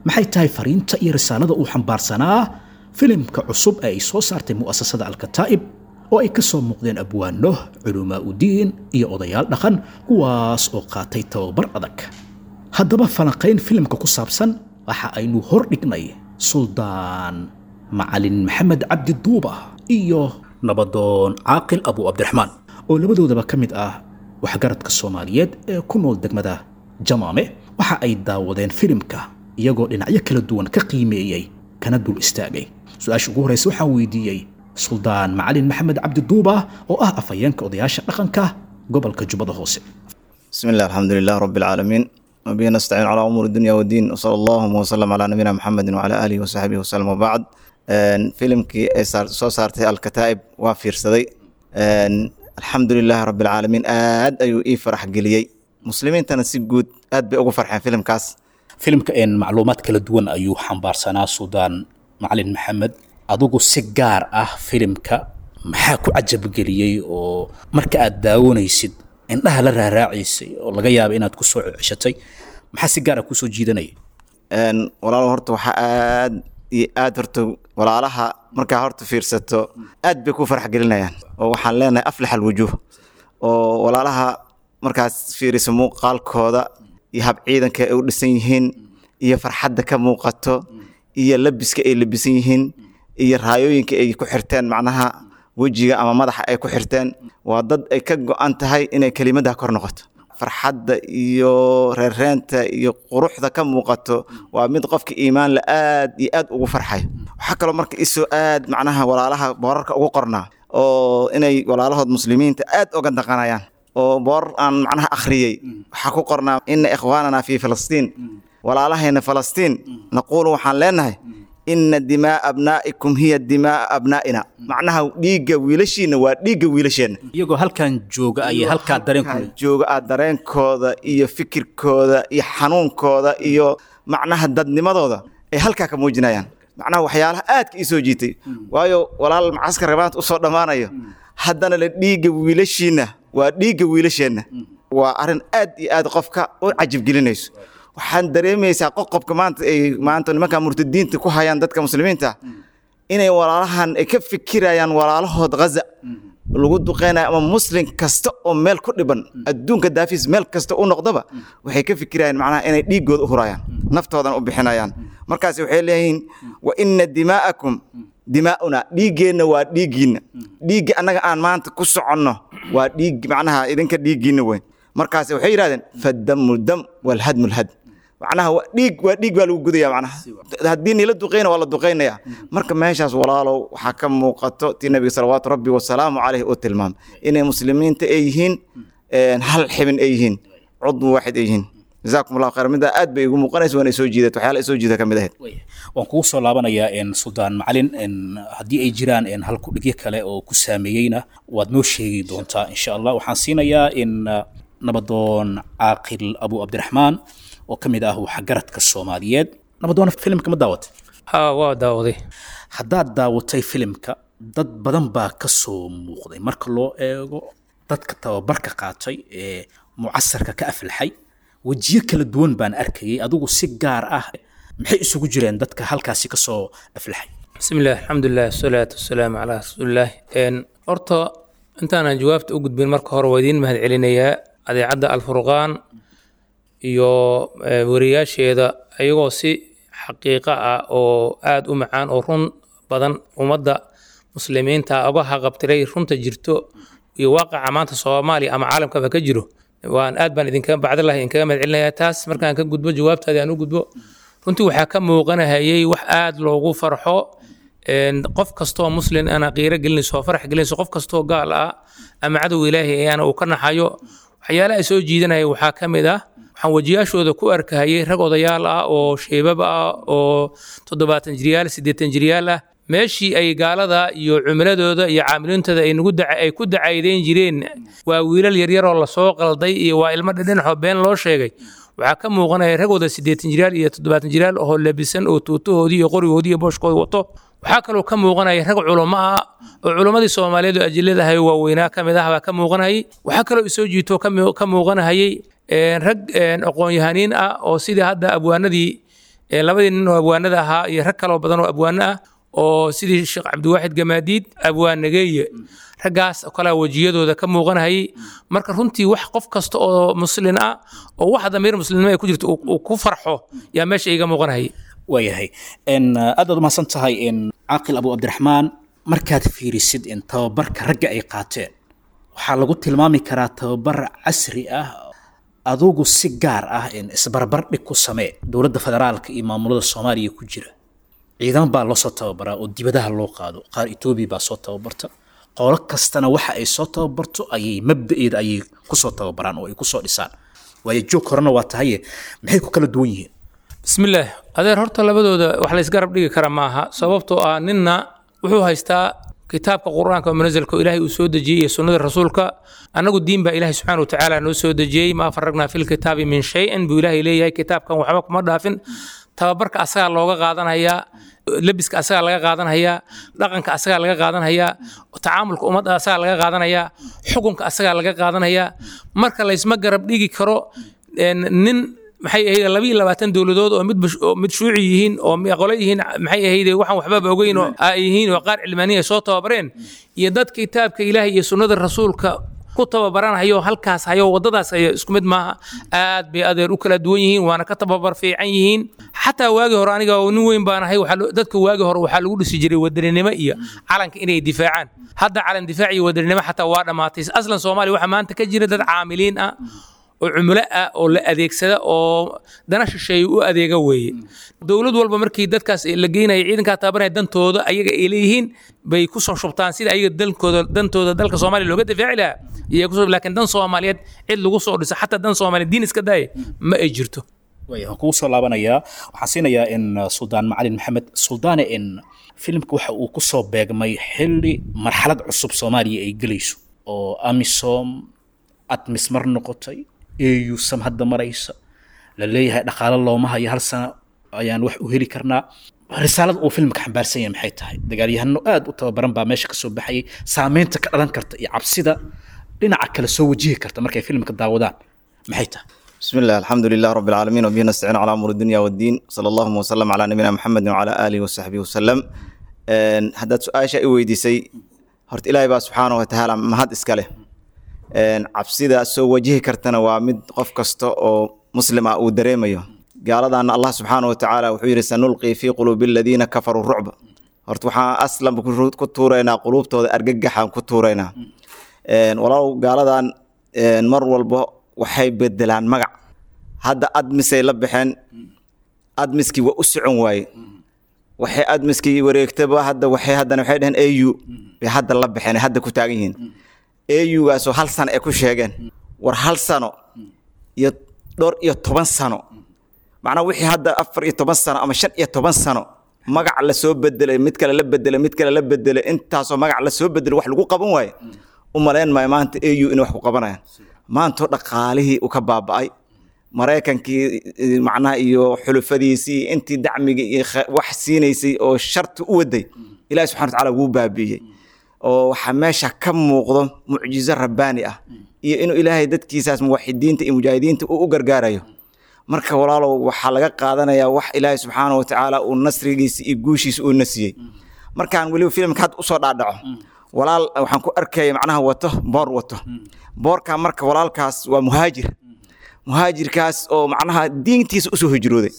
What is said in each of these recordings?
maxay tahay fariinta iyo risaalada uu xambaarsanaa filimka cusub ee ay soo saartay mu'asasada alkataa'ib oo ay ka soo muuqdeen abwaano culumaa udiin iyo odayaal dhaqan kuwaas oo qaatay tababar adag haddaba falanqayn filimka ku saabsan waxa aynu hor dhignay suldaan macalin maxamed cabdi duuba iyo nabadoon caaqil abu cabdiraxmaan oo labadoodaba ka mid ah waxgaradka soomaaliyeed ee ku nool degmada jamaame waxa ay daawadeen filimka iyagoo dhinacyo kala duwan ka qiimeeyey kana dul istaagay su-aasha ugu horreysa waxaan weydiiyey suldaan macalin maxamed cabdi duuba oo ah afhayeenka odayaasha dhaqanka gobolka jubbada hoose بسم الله الحمد لله رب العالمين وبه نستعين على أمور الدنيا والدين وصلى الله وسلم على نبينا محمد وعلى آله وصحبه وسلم وبعد een, filimkii ay saar- soo saartay alkataa'ib waa fiirsaday een, alxamdu lilaahi rabbi alcaalamiin aad ayuu ii farax geliyey muslimiintana si guud aad bay ugu farxeen filimkaas filimka een macluumaad kala duwan ayuu xambaarsanaa suldaan macalin maxamed adigu si gaar ah filimka maxaa ku cajabgeliyey oo marka aad daawanaysid indhaha la raaraacaysay oo laga yaaba inaad ku soo ceshatay maxaa si gaar ah kusoo jiidanaya een, walaalo horta waxaa aad iyo aad horta walaalaha markaa horta fiirsato aad bay ku farax gelinayaan oo waxaan leenahay aflax alwujuuh oo walaalaha markaas fiiriso muuqaalkooda iyo hab ciidanka ay u dhisan yihiin iyo farxadda ka muuqato iyo labiska ay labisan yihiin iyo raayooyinka ay ku xirteen macnaha wejiga ama madaxa ay ku xirteen waa dad ay ka go-an tahay inay kelimadda kor noqoto farxadda iyo reereenta iyo quruxda ka muuqato waa mid qofka iimaan la aad iyo aad ugu farxayo waxaa kaloo marka isoo aad macnaha walaalaha boorarka ugu qornaa oo inay walaalahood muslimiinta aad uga daqanayaan oo boor aan macnaha akhriyey waxaa ku qornaa ina ikhwaanana fi filistiin walaalahayna falastiin naquulu waxaan leenahay ina dimaa abnaa'ikum hiya dimaa abnaa'ina macnaha dhiigga wiilashiina waa dhiigga wiilasheenna iyagoo halkan jooga ayay halkaa dareenku jooga aad dareenkooda iyo fikirkooda iyo xanuunkooda iyo macnaha dadnimadooda ay halkaa ka muujinayaan macnaha waxyaalaha aadka ii soo jiitay waayo walaal macaskar maanta usoo dhammaanayo haddana la dhiigga wiilashiina waa dhiigga wiilasheenna waa arrin aad iyo aad qofka u cajibgelinayso waxaan dareemaysaa qoqobka maanta ay maanta nimanka murtadiinta ku hayaan dadka muslimiinta inay walaalahan ay ka fikirayaan walaalahood ghaza lagu duqeynayo ama muslim kasta oo meel ku dhiban adduunka daafis meel kasta u noqdaba waxay ka fikirayaan macnaha inay dhiiggooda u hurayaan naftoodan u bixinayaan markaas waxay leeyihiin wa ina dimaa'akum dimaa'una dhiiggeenna waa dhiiggiinna dhiigga annaga aan maanta ku soconno waa dhiig macnaha idinka dhiiggiinna weyn markaas waxay yidhahdeen faddamu dam walhadmu lhad macnaha waa dhiig waa dhiig baa lagu gudaya macnaha haddii nila duqeyna waa la duqeynaya marka meeshaas walaalow waxaa ka muuqato tii nabiga salawaatu rabbi wasalaamu caleyh uu tilmaamay inay muslimiinta ay yihiin een, hal xibin ay yihiin cudmu waaxid ay yihiin jazaakum allahu khayr middaa aad bay igu muuqanaysa waana soo jiidat waxyaala soo jiida ka mid ahayd waan kugu soo laabanayaa een, suldaan macalin een, haddii ay jiraan een, halkudhigyo kale oo ku saameeyeyna waad noo sheegi doontaa insha allah waxaan siinayaa in uh, nabadoon caaqil abu cabdiraxmaan oo ka mid ah waxgaradka soomaaliyeed nabadoona filimka ma daawatay haa waa daawaday haddaad daawatay filimka dad badan baa ka soo muuqday marka loo eego dadka tababarka qaatay ee mucasarka ka aflaxay wejiyo kala duwan baan arkayay adigu si gaar ah maxay isugu jireen dadka halkaasi ka soo aflaxay bismi illah alxamdulilah wasalaatu wasalaamu calaa rasuulillaah Een, horta intaanan jawaabta u gudbin marka hore waa idiin mahad celinayaa adeecadda alfurqaan iyo eh, wariyaasheeda ayagoo si xaqiiqo ah oo aada u macaan oo run badan ummadda muslimiinta uga haqabtiray runta jirto iyo waaqaca maanta soomaaliya ama caalamkaba ka jiro waan aad baan idinkaga bacdilahi idinkaga mahad celinayaa taas markaan ka gudbo jawaabtaadi aan u gudbo runtii waxaa ka muuqanahayay wax aada loogu farxo een, qof kastoo muslin ana qiiro gelinayso oo farax gelinayso qof kastoo gaal ah ama cadow ilaahi ayaana uu ka naxayo waxyaalaha ay soo jiidanaya waxaa ka mid ah waxaan wejiyaashooda ku arkahayay rag odayaal ah oo sheebab ah oo toddobaatan jiryaal siddeetan jiryaal ah meeshii ay gaalada iyo cumuladooda iyo caamiliintooda ay nagu daca ay ku dacaydeyn jireen waa wiilal yaryar oo lasoo qalday iyo waa ilmo dhidhinaxoo been loo sheegay waxaa ka muuqanaya ragooda siddeetan jiryaal iyo toddobaatan jiryaal oo labisan oo tuutahoodii iyo qorigoodii iyo booshkooda wato waxaa kaloo ka muuqanaya rag culamo ah oo culammadii soomaaliyeed oo ajiladahay waaweynaa ka mid ah baa ka muuqanayay waxaa kaloo isoo jiito ka mu- ka muuqanahayay een, rag een, aqoon-yahaniin ah oo sidii hadda abwaanadii ee labadii nin oo abwaanada ahaa iyo rag kaloo badan oo abwaano ah oo sidii sheekh cabdiwaaxid gamaadiid abwaan nageeye raggaas oo kale wejiyadooda ka muuqanayay marka runtii wax qof kasta oo muslin ah oo wax damiir muslimnimo ay ku jirto uu uu ku farxo yaa meesha iga muuqanayay waayahay n aad baad umahadsan tahay n caaqil abu cabdiraxmaan markaad fiirisid in tababarka ragga ay qaateen waxaa lagu tilmaami karaa tababar casri ah adugu si gaar ah in isbarbar dhig ku samee dowladda federaalka iyo maamulada soomaaliya ku jira ciidan baa loo soo tababaraa oo dibadaha loo qaado qaar etoobiya baa soo tababarta qolo kastana waxa ay soo tababarto ayay mabda'eeda ayay kusoo tababaraan oo ay kusoo dhisaan waayo joog horena waa tahaye maxay ku kala duwan yihiin bismillaah adeer horta labadooda wax la isgarab dhigi kara maaha sababtoo ah ninna wuxuu haystaa kitaabka qur-aanka oo munasalka oo ilaahay uu soo dejiyey iyo sunnada rasuulka annagu diin baa ilaahay subxaana watacaala noo soo dejiyey maa faragnaa fil kitaabi min shay-in buu ilaahay leeyahay kitaabkan waxba kuma dhaafin tababarka asagaa looga qaadanayaa lebiska asagaa laga qaadanhayaa dhaqanka asagaa laga qaadanhayaa tacaamulka ummadda asagaa laga qaadanayaa xukunka asagaa laga qaadanayaa marka laysma garab dhigi karo een, nin maxay ahayd laba iyo labaatan dowladood oo mid bash- oo mid shuuci yihiin oo mi- qole yihiin maxay ahayd waxaan waxbaba ogeyn oo ay yihiin oo qaar cilmaaniya soo tababareen iyo dad kitaabka ilaahay iyo sunnada rasuulka ku tababaranhayo halkaas hayo wadadaas hayo isku mid maaha aad bay adeer u kala duwan yihiin waana ka tababar fiican yihiin xataa waagii hore aniga oo nin weyn baan ahay waxaa loo- dadka waagii hore waxaa lagu dhisi jiray wadaninimo iyo calanka inay difaacaan hadda calan difaac iyo wadaninimo xataa waa dhammaatay aslan soomaaliya waxaa maanta ka jira dad caamiliin ah oo cumulo ah oo la adeegsada oo dana shisheeye u adeega weeye dowlad walba markii dadkaas la geynaya ciidankaa tababaraya dantooda ayaga ay leeyihiin bay ku soo shubtaan sida ayaga dalkooda dantooda dalka soomaaliya looga difaaci lahaa iyo kusoo laakiin dan soomaaliyeed cid lagu soo dhiso xataa dan soomaaliyeed diin iska daaye ma ay jirto waaya waan kugu soo laabanayaa waxaan siinayaa in uh, suldaan macalin maxamed suldaane in filimka waxa uu ku soo beegmay xilli marxalad cusub soomaaliya ay gelayso oo amisom admis mar noqotay au sam hadda maraysa la leeyahay dhaqaalo looma hayo hal sano ayaan wax u heli karnaa risaalada uu filimka xambaarsan yahay maxay tahay dagaalyahano aad u tababaran baa meesha kasoo baxayay saameynta ka dhalan karta iyo cabsida dhinaca kale soo wajihi karta markay filimka daawadaan maxay tahay بسم الله الحمد لله رب العالمين وبه نستعين على امور الدنيا والدين صلى الله وسلم على نبينا محمد وعلى اله وصحبه وسلم ان haddaad su-aasha i weydiisay horta ilaahay baa subxaana wa tacaala mahad iska leh een cabsida soo wajihi kartana waa mid qof kasta oo muslim ah uu dareemayo gaaladaana allah subxaana wa tacaala wuxuu yidhi sanulqii fii quluubi aladiina kafaruu rucba horta waxaan aslanba ku- ku tuuraynaa quluubtooda argagaxaan ku tuuraynaa een walaalow gaaladan een mar walba waxay bedelaan magac hadda admisay la baxeen admiskii waa u socon waaye waxay admiskii wareegtaba hadda waxay haddana waxay dhaheen au bay hadda la baxeen ay hadda ku taagan yihiin augaasoo hal sano ay ku sheegeen war hal sano iyo dhowr iyo toban sano macnaa wixii hadda afar iyo toban sano ama shan iyo toban sano magac la soo bedelay mid kale la bedelay mid kale la bedelay intaasoo magac la soo bedelay wax lagu qaban waaye u malayn maayo maanta au inay wax ku qabanayaan maantoo dhaqaalihii uu ka baaba'ay maraykankii eh, macnaha iyo xulufadiisii intii dacmigii iyo khe- wax siinaysay oo sharti u waday ilaahi subxana watacaala wuu baabi'iyey oo waxaa meesha ka muuqdo mucjizo rabbaani ah iyo inuu ilaahay dadkiisaas muwaxidiinta iyo mujaahidiinta uu u gargaarayo marka walaalow waxaa laga qaadanayaa wax ilaahay subxaana wa tacaala uu nasrigiisa iyo guushiisa uu nasiyey markaan weliba filimka hadda usoo dhaadhaco walaal waxaan ku arkaya macnaha wato boor wato boorkaa marka walaalkaas waa muhaajir muhaajirkaas oo macnaha diintiisa usoo hijrooday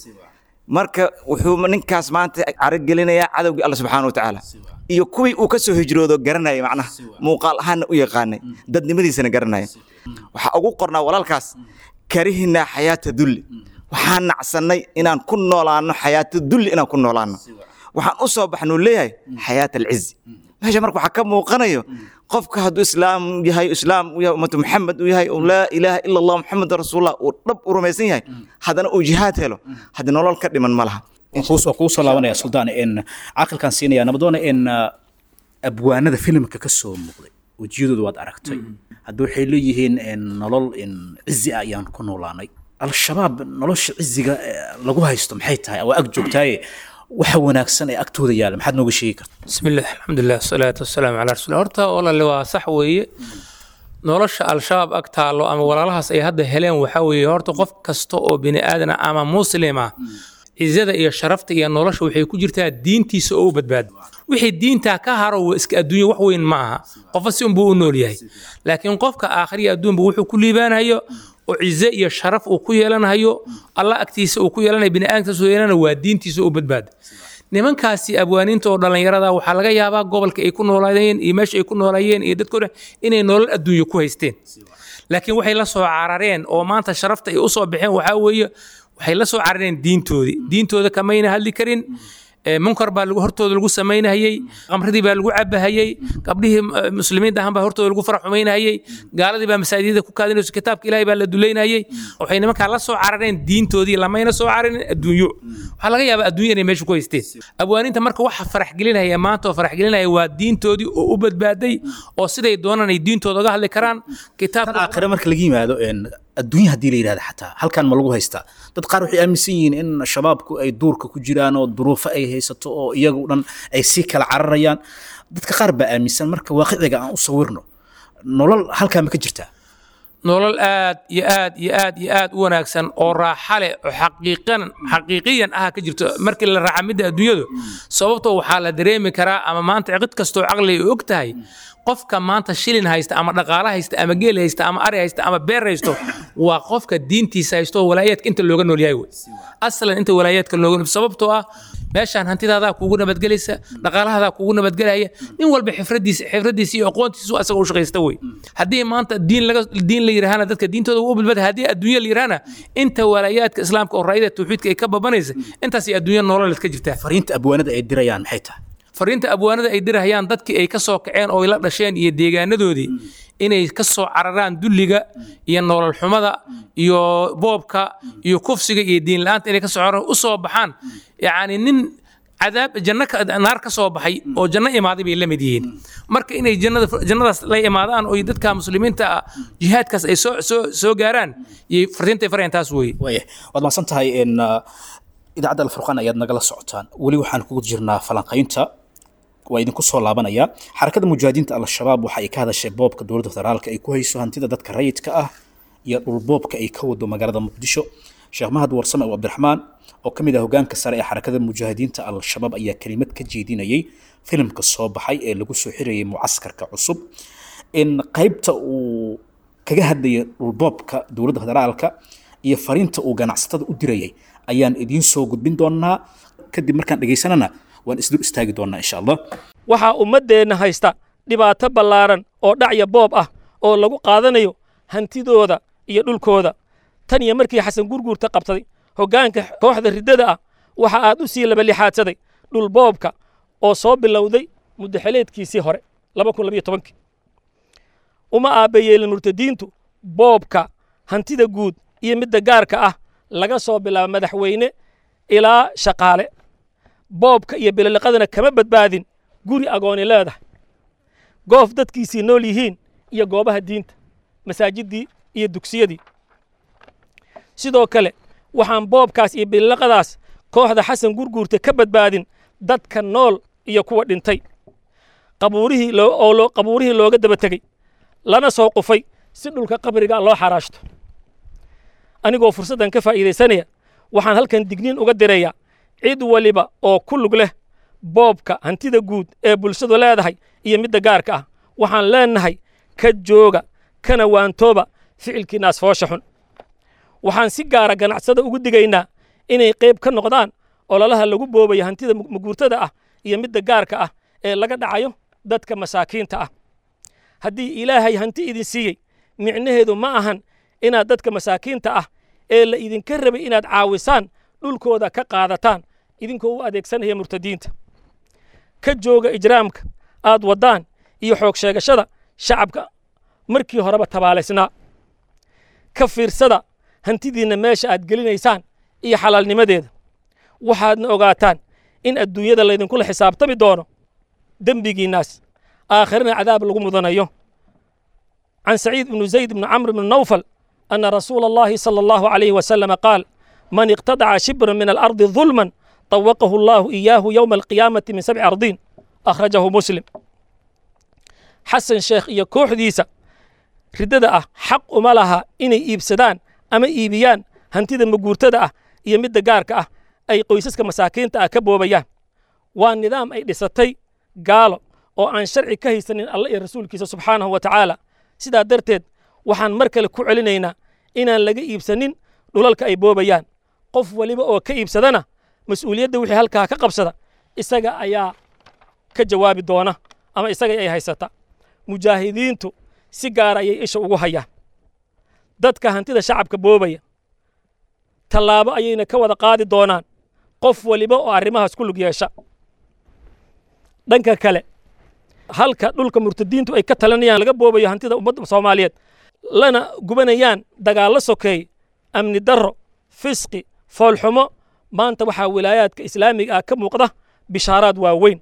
marka wuxuu ninkaas maanta caragelinayaa cadowgii alla subxaana wa tacaala iyo kuwii uu ka soo hijroodo garanaya macnaha muuqaal ahaanna u yaqaanay dadnimadiisana garanaya waxaa ugu qornaa walaalkaas karihinaa xayaata dulli waxaan nacsannay inaan ku noolaano xayaata dulli inaan ku noolaano waxaan u soo baxnuu leeyahay xayaata alcizi meesha marka waxaa ka muuqanayo qofka hadduu islaam yahay islaam uu yahay ummatu maxamed uu yahay uu laa ilaaha ila allah maxamed rasuulullah uu dhab u rumaysan yahay haddana uu jihaad helo haddii nolol ka dhiman ma laha waan kugu soo laabanaya suldaan in caaqilkaan siinaya nabadoona in abwaanada filimka ka soo muuqday wejiyadooda waad aragtay hadda waxay leeyihiin in nolol in cizi ah ayaan ku noolaanay al-shabaab nolosha ciziga eh, lagu haysto maxay tahay waa ag joogtaaye waxa wanaagsan ee agtooda yaala maxaad nooga sheegi karta بسم الله الحمد لله والصلاة والسلام على رسول الله horta walaale waa sax weeye nolosha al-shabaab ag taalo ama walaalahaas ay hadda heleen waxaa weeye horta qof kasta oo bini aadan ah ama muslima cizada iyo sharafta iyo nolosha waxay ku jirtaa diintiisa oo u badbaado wixii diintaa ka haro waa iska adduunya wax weyn ma aha qofka si unbuu u nool yahay laakiin qofka aakhiriya adduunba wuxuu ku liibaanayo oo cize iyo sharaf uu ku yeelanayo allah agtiisa uu ku yeelanayo bini'aadamkiisa uu yeelanayo waa diintiisa oo u badbaado nimankaasi abwaaniinta oo dhallinyarada waxaa laga yaabaa gobolka ay ku noolaayeen iyo meesha ay ku noolaayeen iyo dadkooda inay nolol adduunyo ku haysteen laakiin waxay la soo carareen oo maanta sharafta ay u soo baxeen waxaa weeye waxay la soo carareen diintoodii diintooda kamayna hadli karin munkar baa hortooda lagu samaynahayey qamradii baa lagu cabahayey gabdhihii muslimiinta ahaan baa hortooda lagu farax xumaynahayey gaaladii baa masaajidada ku kaadinayso kitaabka ilaahay baa la dulaynayey waxay nimankaa la soo carareen diintoodii lamayna soo cararin adduunyo waxaa laga yaabaa adduunya inay meesha ku haysteen abwaaniinta marka waxa farax gelinaya maanta oo farax gelinaya waa diintoodii oo u badbaaday oo siday doonaan ay diintooda uga hadli karaan tan aakhire marka laga yimaado adduunya haddii la yidhahda xataa halkan ma lagu haystaa dad qaar waxay aaminsan yihiin in shabaabku ay duurka ku jiraan oo duruufo ay haysato oo iyagu dhan ay sii kala cararayaan dadka qaar baa aaminsan marka waaqiciga aan u sawirno nolol halkaa ma ka jirtaa nolol aad iyo aad iyo aad iyo aad u wanaagsan oo raaxa leh oo xaqiiqan xaqiiqiyan ah ka jirto markii la raaxa midda adduunyadu sababtoo waxaa la dareemi karaa ama maanta cid kastoo caqli ay og tahay qofka maanta shilin haysta ama dhaqaale haysta ama geel haysta ama ari haysta ama beer haysto waa qofka diintiisa haysto oo walaayaadka inta looga nool yahay wey aslan inta walaayaadka looga nool sababtoo ah meeshaan hantidaadaa kuugu nabadgelaysa dhaqaalahaadaa kuugu nabadgelaya nin walba xifradiisa xifradiisa iyo aqoontiisu asaga u shaqaysta wey haddii maanta diin laga diin la yidhaahana dadka diintooda u bilbada haddii adduunya la yidhaahana inta walaayaadka islaamka oo raayada tawxiidka ay ka babanaysa intaasay adduunya nololeed ka jirtaa fariinta abwaanada ay dirayaan maxay tahay fariinta abwaanada ay dirahayaan dadkii ay ka soo kaceen oo ay la dhasheen iyo deegaanadoodii inay ka soo cararaan dulliga iyo nolol xumada iyo boobka iyo kufsiga iyo diin la-aanta inay ka soo cararaan u soo baxaan yacni nin cadaab janno naar ka soo baxay oo janno imaaday bay la mid yihiin marka inay jannada jannadaas la imaadaan oo dadka muslimiinta ah jihaadkaas ay soo soo soo gaaraan iyo fariintay farayaan taas weeye waaya waad mahadsan tahay in idaacadda alfurqaan ayaad nagala socotaan weli waxaan kugu jirnaa falanqaynta waa idinku soo laabanaya xarakada mujaahidiinta al-shabaab waxa ay ka hadashay boobka dowladda federaalka ay ku hayso hantida dadka rayidka ah iyo dhulboobka ay ka wado magaalada muqdisho sheekh mahad warsame oo cabdiraxmaan oo ka mid ah hogaanka sare ee xarakada mujaahidiinta al-shabaab ayaa kelimad ka jeedinayay filimka soo baxay ee lagu soo xirayay mucaskarka cusub in qaybta uu kaga hadlayay dhulboobka dowladda federaalka iyo fariinta uu ganacsatada u dirayay ayaan idiin soo gudbin doonaa kadib markaan dhegaysanana waan isdul istaagi doonaa insha allah waxaa ummaddeenna haysta dhibaato ballaaran oo dhacya boob ah oo lagu qaadanayo hantidooda iyo dhulkooda tan iyo markii xasan gurguurta qabsaday hoggaanka kooxda riddada ah waxa aad u sii labalixaadsaday dhul boobka oo soo bilowday muddaxeleedkiisii hore uma aabbayeelin murtadiintu boobka hantida guud iyo midda gaarka ah laga soo bilaabo madaxweyne ilaa shaqaale boobka iyo bililiqadana kama badbaadin guri agooni leedahay goof dadkiisii nool yihiin iyo goobaha diinta masaajiddii iyo dugsiyadii sidoo kale waxaan boobkaas iyo bililiqadaas kooxda xasan gurguurta ka badbaadin dadka nool iyo kuwa dhintay qabuurihii oo qabuurihii looga daba tegey lana soo qufay si dhulka qabriga loo xaraashto anigoo fursaddan ka faa'iidaysanaya waxaan halkan digniin uga dirayaa cid waliba oo ku lug leh boobka hantida guud ee bulshadu leedahay iyo midda gaarka ah waxaan leennahay ka jooga kana waantooba ficilkiinaas foosha xun waxaan si gaara ganacsada ugu digaynaa inay qayb ka noqdaan ololaha lagu boobayo hantida maguurtada ah iyo midda gaarka ah ee laga dhacayo dadka masaakiinta ah haddii ilaahay hanti idin siiyey micnaheedu ma ahan inaad dadka masaakiinta ah ee la idinka rabay inaad caawisaan dhulkooda ka qaadataan idinkoo u adeegsanaya murtadiinta ka jooga ijraamka aad waddaan iyo xoog sheegashada shacabka markii horeba tabaalaysnaa ka fiirsada hantidiinna meesha aad gelinaysaan iyo xalaalnimadeeda waxaadna ogaataan in adduunyada laydinkula xisaabtami doono dembigiinnaas aakhirana cadaab lagu mudanayo can saciid ibnu zayd ibnu camr ibnu nawfal أن رسول الله صلى الله عليه وسلم قال من اقتطع شبرا من الأرض ظلما طوقه الله إياه يوم القيامة من سبع أرضين أخرجه مسلم حسن شيخ iyo kooxdiisa ridada ah xaq uma laha inay iibsadaan ama iibiyaan hantida maguurtada ah iyo midda gaarka ah ay qoysaska masaakiinta ah ka boobayaan waa nidaam ay dhisatay gaalo oo aan sharci ka haysanin alla iyo rasuulkiisa subxaanahu wa tacaala sidaa darteed waxaan mar kale ku celinaynaa inaan laga iibsanin dhulalka ay boobayaan qof waliba oo ka iibsadana mas-uuliyadda wixii halkaa ka qabsada isaga ayaa ka jawaabi doona ama isaga ay haysata mujaahidiintu si gaara ayay isha ugu hayaan dadka hantida shacabka boobaya tallaabo ayayna ka wada qaadi doonaan qof waliba oo arrimahaas ku lug yeesha dhanka kale halka dhulka murtadiintu ay ka talinayaan laga boobayo hantida ummadda soomaaliyeed lana gubanayaan dagaallo sokeey amni darro fisqi foolxumo maanta waxaa wilaayaadka islaamiga ah ka muuqda bishaaraad waaweyn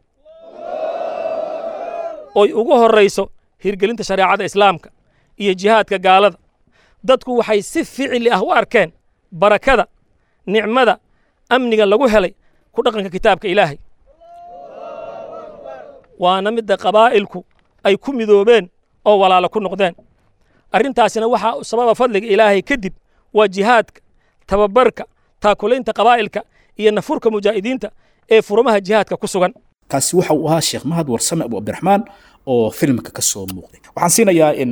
oy ugu horrayso hirgelinta shareecada islaamka iyo jihaadka gaalada dadku waxay si ficili ah u arkeen barakada nicmada amniga lagu helay ku dhaqanka kitaabka ilaahay waana midda qabaa'ilku ay ku midoobeen oo walaalo ku noqdeen arrintaasina waxaa sababa fadliga ilaahay kadib waa jihaadka tababarka taakulaynta qabaa'ilka iyo nafurka mujaahidiinta ee furumaha jihaadka ku sugan kaasi waxa uu ahaa sheekh mahad warsame abu cabdiraxmaan oo filimka ka soo muuqday waxaan siinayaa in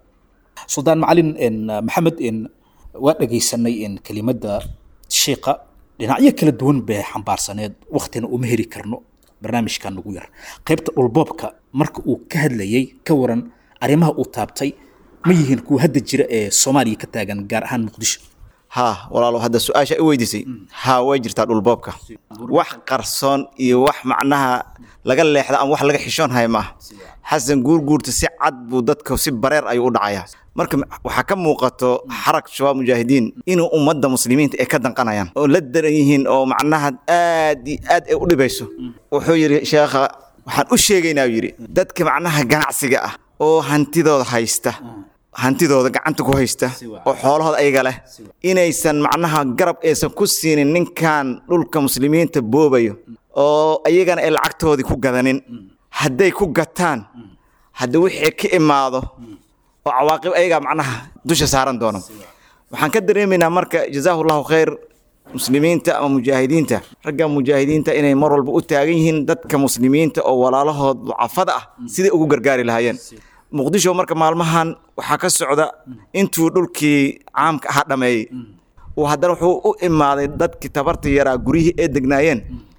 suldaan macalin in maxamed in waa dhegaysanay in kelimadda sheekha dhinacyo kala duwan bay xambaarsaneed waktina uma heli karno barnaamijkan ugu yar qaybta dhulboobka marka uu ka hadlayey ka waran arrimaha uu taabtay ma yihiin kuwa hadda jira ee soomaaliya ka taagan gaar ahaan muqdisho haa walaalo hadda su-aasha i weydiisay haa way jirtaa dhulboobka wax qarsoon iyo wax macnaha laga leexda ama wax laga xishoon haya maaha xasan guurguurta si cad buu dadka si bareer ayuu u dhacayaa marka waxaa ka muuqato xarag shabaab mujaahidiin inuu ummadda muslimiinta ay ka danqanayaan oo la daran yihiin oo macnaha aad iyo aad ay u dhibayso wuxuu yidhi sheekha waxaan u sheegaynaa uu yidhi dadka macnaha ganacsiga ah oo hantidooda haysta hantidooda gacanta ku haysta oo xoolahooda ayaga leh inaysan macnaha garab aysan ku siinin ninkan dhulka muslimiinta boobayo oo ayagana ay lacagtoodii ku gadanin hadday ku gataan hadda wixii ka imaado oo cawaaqib ayagaa macnaha dusha saaran doono waxaan ka dareemaynaa marka jazaahu llahu khayr muslimiinta ama mujaahidiinta ragga mujaahidiinta inay mar walba u taagan yihiin dadka muslimiinta oo walaalahood ducafada ah siday ugu gargaari lahaayeen muqdisho marka maalmahan waxaa ka socda intuu dhulkii caamka ahaa dhameeyey uu haddana wuxuu u imaaday dadkii tabarta yaraa guryihii ay degnaayeen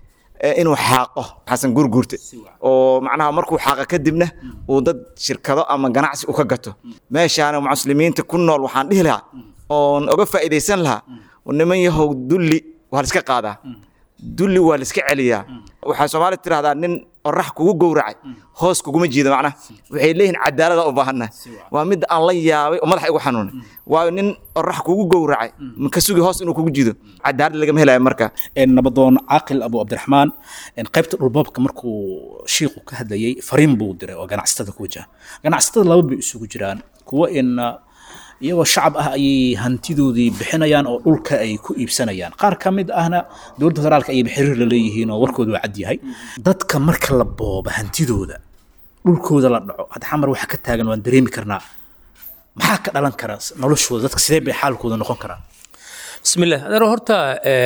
inuu xaaqo xasan guurguurte oo macnaha markuu xaaqa kadibna uu dad shirkado ama ganacsi u ka gato meeshaana muslimiinta ku nool waxaan dhihi lahaa oon oga faa'iidaysan lahaa niman yahow dulli waa la iska qaadaa dulli waa la iska celiyaa waxaa soomaali tidhahdaa nin orax kugu gowracay hoos kuguma jiido macnaha waxay leeyihiin cadaalada u baahanna waa mid aan la yaabay oo madaxa igu xanuunay waayo nin orax kugu gowracay maka sugi hoos inuu kugu jiido cadaalad lagama helayo marka nabadoon caaqil abu cabdiraxmaan qaybta dhulboobka markuu shiiku ka hadlayey fariin buu diray oo ganacsatada ku wajaha ganacsatada laba bay isugu jiraan kuwa in iyagoo shacab ah ayay hantidoodii bixinayaan oo dhulka ay ku iibsanayaan qaar ka mid ahna dowladda federaalka ayay xiriir la leeyihiin oo warkooda waa cad yahay dadka marka la booba hantidooda dhulkooda la dhaco hadda xamar waxa ka taagan waan dareemi karnaa maxaa ka dhalan kara noloshooda dadka sidee bay xaalkooda noqon karaan bismillah adeero horta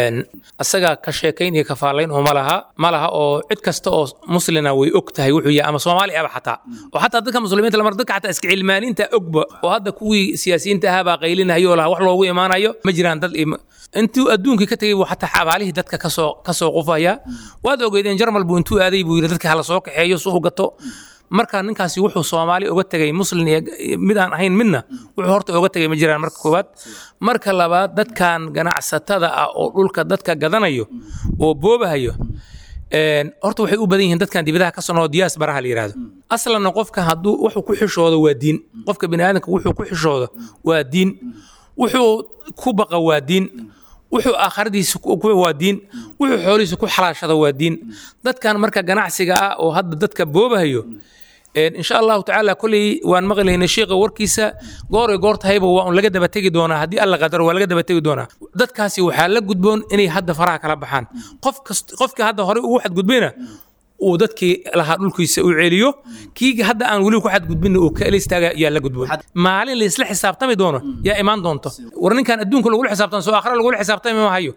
asaga ka sheekayn iyo kafaalayn oo malaha malaha oo cid kasta oo muslina way og tahay wuxuu yahay ama soomaali aba xataa oo xataa dadka muslimiinta lamar dadka xataa iska cilmaaniinta ogba oo hadda kuwii siyaasiyiinta ahaa baa qaylinayo laha wax loogu imaanayo ma jiraan dad intuu adduunkii ka tegey buu xataa xabaalihii dadka kasoo kasoo qufaya waad ogeydeen jarmal buu intuu aaday buu yidhi dadka hala soo kaxeeyo suu gato marka ninkaasi wuxuu soomaali uga tegay muslin iyo mid aan ahayn midna wuxuu horta uga tegay ma jiraan marka koowaad marka labaad dadkan ganacsatada ah oo dhulka dadka gadanayo oo boobahayo horta waxay u badan yihiin dadkan dibadaha ka sonoo diyaas baraha la yidhahdo aslanna qofka hadduu wuxuu ku xishoodo waa diin qofka bini aadamka wuxuu ku xishoodo waa diin wuxuu ku baqa waa diin wuxuu aakhiradiisa waa diin wuxuu xoolihiisa ku xalaashada waa diin dadkan marka ganacsiga ah oo hadda dadka boobahayo insha allahu tacaala kolley waan maqlaynay sheekha warkiisa goor ay goor tahayba waa un laga daba tegi doonaa haddii alla qadaro waa laga daba tegi doonaa dadkaasi waxaa la gudboon inay hadda faraha kala baxaan qof kast qofkii hadda horey ugu xadgudbayna uu dadkii lahaa dhulkiisa u celiyo kii hadda aan weli ku xadgudbinna uu kala istaaga yaa la gudboon maalin laysla xisaabtami doono yaa imaan doonto war ninkan adduunka lagula xisaabtan soo aakhira lagula xisaabtami ma hayo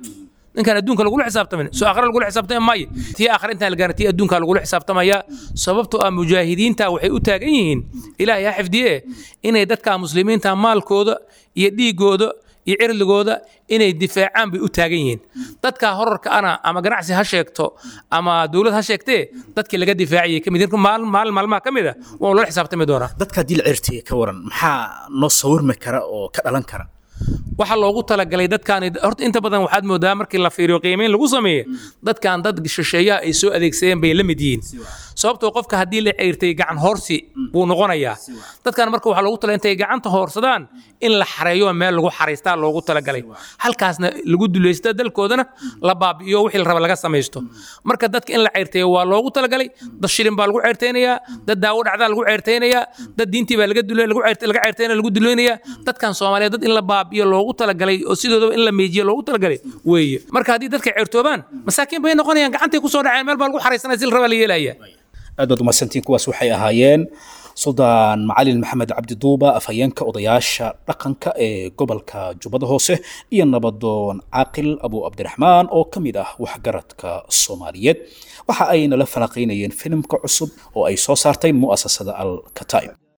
ninkaan adduunka lagula xisaabtamin soo aakhira lagula xisaabtami maayo tii aakhira intaan la gaarin tii adduunka lagula xisaabtamaya sababtoo ah mujaahidiinta waxay u taagan yihiin ilaahay ha xifdiye inay dadka muslimiinta maalkooda iyo dhiigooda iyo cirdigooda inay difaacaan bay u taagan yihiin dadka horarka ana ama ganacsi ha sheegto ama dowlad ha sheegtee dadkii laga difaaciyay kamid maalin maalin maalmaha ka mid a waa lala xisaabtami doonaa dadka haddii la ceertiyey ka waran maxaa noo sawirmi kara oo ka dhalan kara waxaa loogu talagalay dadkaan horta inta badan waxaad moodaa markii la fiiriyo qiimeyn lagu sameeye dadkan dad shisheeyaha ay soo adeegsadeen bay la mid yihiin sababtoo qofka haddii la ceyrtay gacan hoorsi buu noqonayaa dadkan marka waxaa loogu talay intay gacanta hoorsadaan in la xareeyo meel lagu xaraystaa loogu talagalay halkaasna lagu dulaysta dalkoodana la baabi'iyo wixii la raba laga samaysto marka dadka in la ceyrtayo waa loogu talagalay dad shilin baa lagu ceyrtaynayaa dad daawo dhacdaa lagu ceyrtaynayaa dad diintii baa laga dulay lagu ceyrtay laga ceyrtaynaya lagu dulaynayaa dadkan soomaaliyeed dad in la baabi'iyo loogu talagalay oo sidoodaba in la meejiyo loogu talagalay weeye marka haddii dadka ceyrtoobaan masaakiin bay noqonayaan gacantay kusoo dhaceen meel baa lagu xaraysanaya si la rabaa la yeelaya aad baad umadsantiin kuwaas waxay ahaayeen suldaan macalin maxamed cabdiduuba afhayeenka odayaasha dhaqanka ee gobolka jubbada hoose iyo nabadoon caaqil abu cabdiraxmaan oo ka mid ah waxgaradka soomaaliyeed waxa ay nala falanqaynayeen filimka cusub oo ay soo saartay mu'asasada al kataib